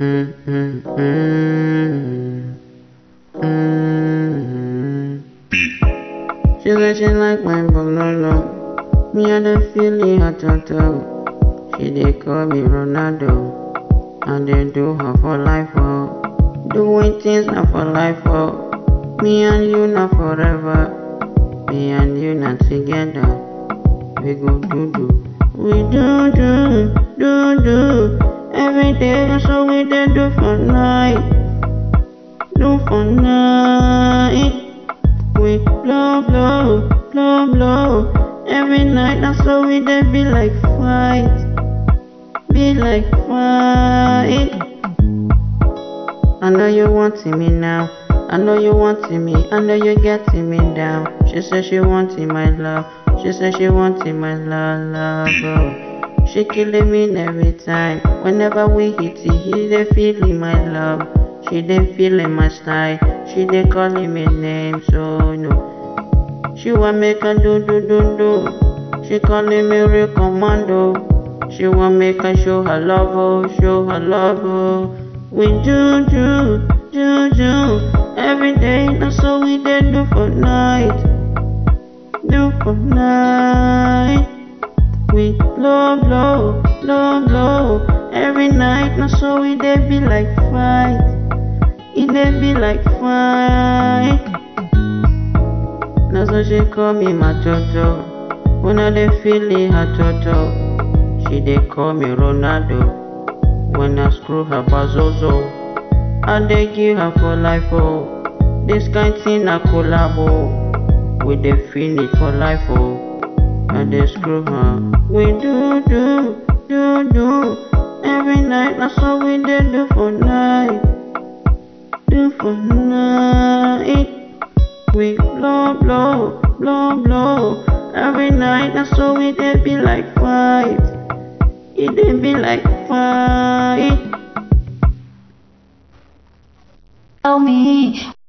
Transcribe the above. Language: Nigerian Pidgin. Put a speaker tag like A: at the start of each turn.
A: Mm, mm, mm, mm. She said she like my bololo. Me and the feeling hot hot hot. She dey call me Ronaldo. And they do her for life oh. Doing things not for life oh. Me and you not forever. Me and you not together. We go do do. We do do do do. Every day that's what we dey do for night. Do for night. We blow blow blow blow. Every night that's what we dey be like fight. Be like fight. I know you wanting me now. I know you wanting me. I know you getting me down. She said she wanting my love. She said she wanting my love, love. Oh. She killing me every time. Whenever we hit it, he dey feeling my love. She dey feeling my style. She dey calling me name, so no. She want make a do do do do. She calling me real commando. She want make I show her love, oh, show her love, oh. We do do do do every day. That's all we dey do for night, do for night. We blow blow blow blow every night. That's all we dey be like fight. It dey be like fight. That's why she call me my Jojo. When I dey feeling her Jojo, she dey call me Ronaldo. When I screw her bazozo, I dey give her for life oh. This kind thing na collabo. We dey finish for life oh. I dey screw her. We do do do do every night. That's what we dey do for night. Do for night. We blow blow blow blow every night. That's what we dey be like fight. It dey be like fight.
B: Tell me